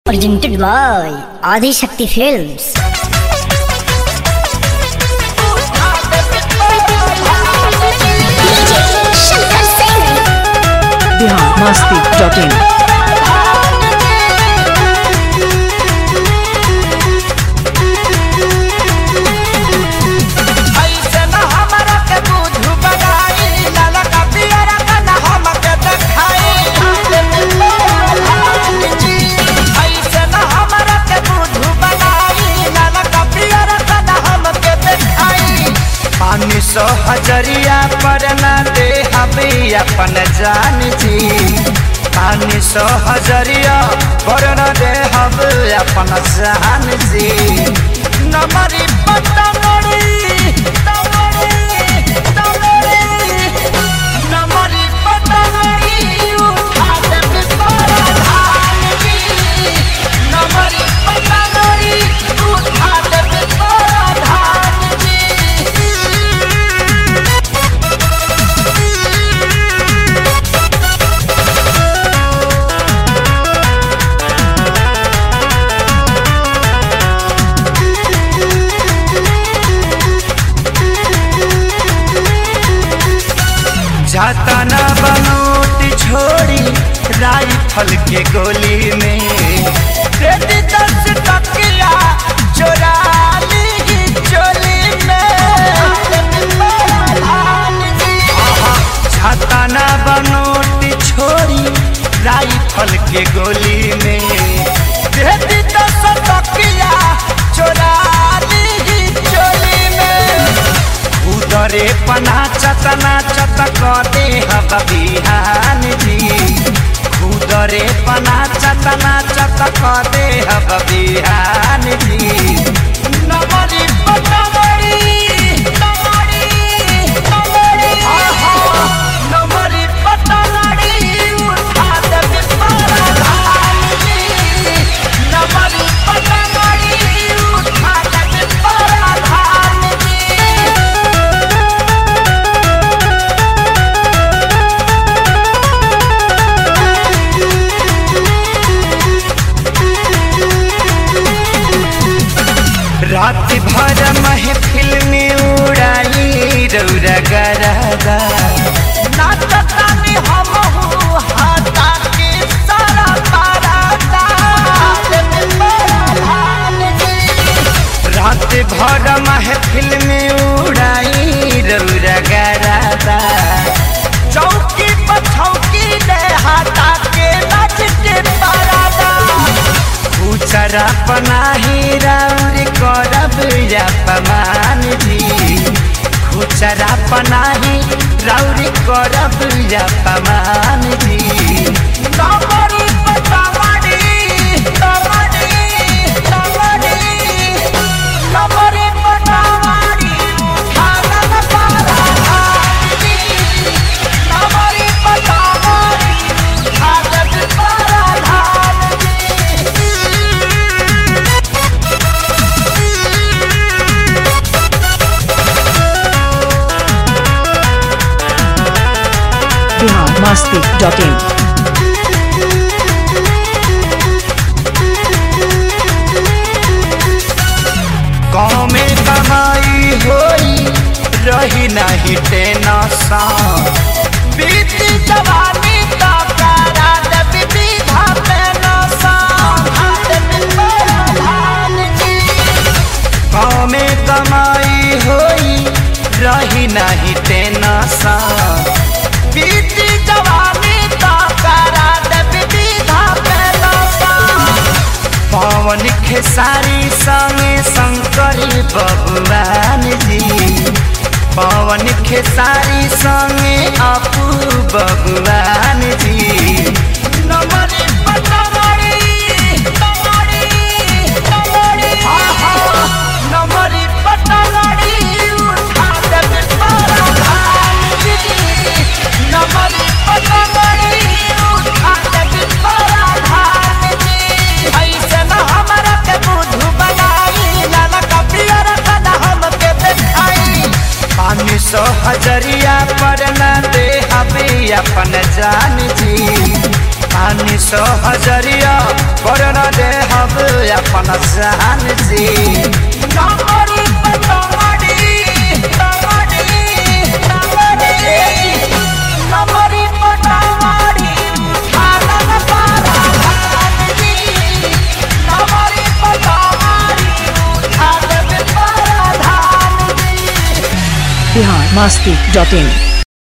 presented by Adi Shakti Films. Bihar Masti dot in ऐसे न हमरा के बुझु बनाई लाला का पियरा का न हम के देखाई ऐसे न हमरा के बुझु बनाई लाला का पियरा का न हम के देखाई पानी सौ हजरिया पर न दे हबी अपन जान जी पानी सौ हजरिया पर न दे हब अपन जान जी नमरी पतंगड़ी तमड़ी तमड़ी नमरी पतंगड़ी उठा दे बिस्वारा धान जी नमरी पतंगड़ी उठा दे बिस्वारा धान जी जाता न बनोट छोड़ी राइफल के गोली में रेडी दस टकिया चोरा ली चोली में आहा, जाता न बनोट छोड़ी राइफल के गोली में रेडी दस टकिया चोरा ली चोली में उदरे पना चतना चतक दे हब बिहान जी उदरे पना चतना चतक दे हब बिहान जी नमरी पतमरी नमरी नमरी आहा नमरी पतमरी उठा दे बिस्वारा धान जी नमरी पतमरी उठा दे बिस्वारा धान जी रात भर महफिल में उड़ाई रौरा गरादा नाचतानी हम हूँ हाथा के सारा पारादा रात भर महफिल में उड़ाई रौरा गरादा चौकी पर छौकी ले हाथा के नाच के पारादा उचरा पनाही राउरी करब या पमान जी खुचरा पनाही राउरी करब या पमान जी तमरी पतमरी तमरी तमरी तमरी पतमरी खानन पारा धानी तमरी पतमरी खानन पारा धानी बिहार मस्ती डॉट इन गाँव में कमाई होई रही नहीं टेंशन बीती जवानी का करा दे विविधा पेंशन गाँव में कमाई होई रही नहीं टेंशन बीती जवानी का करा दे विविधा पेंशन पवन खेसारी संगे शंकरी भगवान जी पवन खेसारी संगे अपू भगवान जी नमरी पतमरी तमरी तमरी आहा नमरी पतमरी उठा दे बिस्वारा धान जी नमरी पतमरी उठा दे बिस्वारा धान जी ऐसे न हमरा के बुझु बनाई लाला का पियरा का न हम के देखाई पानी सौ हजरिया पर न दे हबी अपन जान जी पानी सौ हजरिया पर न दे अपन सहन जी टंगड़ी पे टंगड़ी टंगड़ी टंगड़ी टंगड़ी पे टंगड़ी उठालन पारा धान जी टंगड़ी पे टंगड़ी उठालन पारा धान जी बिहार मस्ती डॉट इन